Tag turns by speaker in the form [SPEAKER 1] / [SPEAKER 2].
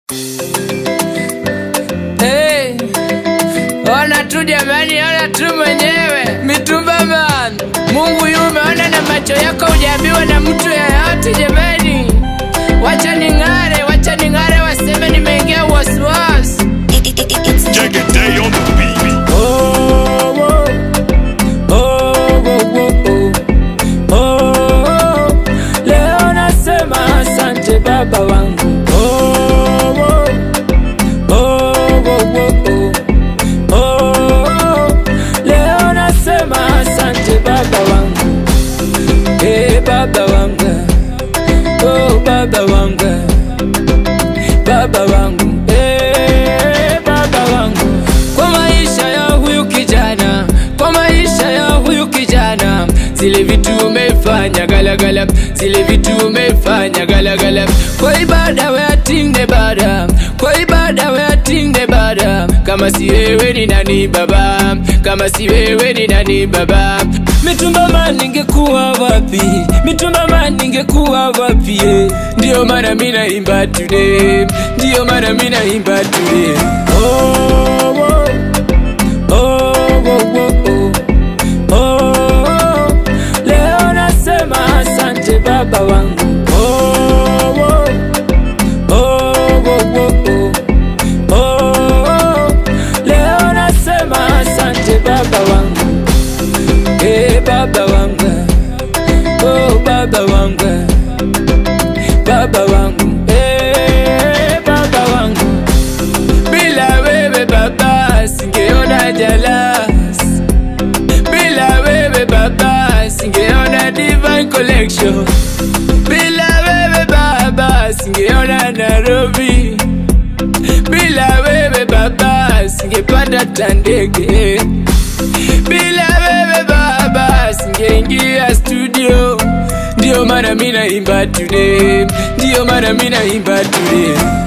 [SPEAKER 1] Hey, ona tu jamani, ona tu mwenyewe mitumba man. Mungu yume, ona na macho yako hujaambiwa na mtu yeyote jamani. Wacha ning'are, wacha ning'are, waseme nimeingia wasiwasi.
[SPEAKER 2] Check it day on the beat.
[SPEAKER 1] Oh, oh, oh, oh, oh, oh, oh. Leo nasema asante baba wangu. Oh, oh, oh, oh, oh, oh, oh. Leo nasema asante baba wangu. Eh, baba wangu. Oh, baba wangu. Baba wangu. Eh, baba wangu. Kwa maisha ya huyu kijana, kwa maisha ya huyu kijana, zile vitu umefanya galagala, zile vitu umefanya galagala. Kwa ibada we atinde bada, kwa ibada we atinde bada. Kama si wewe ni nani baba? Kama si wewe ni nani baba? Mitumba man ningekuwa wapi? Mitumba man ningekuwa wapi? eh? Ndio maana mimi naimba today, ndio maana mimi naimba today. Oh, oh. Oh, oh, oh, oh. Oh, leo nasema asante baba wangu. Oh, oh. Oh, oh, oh, oh. Oh, leo nasema asante baba wangu. Eh, baba wangu. Oh, baba wangu. Baba wangu. Eh, baba wangu. Bila wewe baba singeona jalas, bila wewe baba singeona divine collection, bila wewe baba singeona Nairobi, bila wewe baba singepata tandege, bila wewe baba singeingia studio. Ndio maana mimi naimba today, ndio maana mimi naimba today.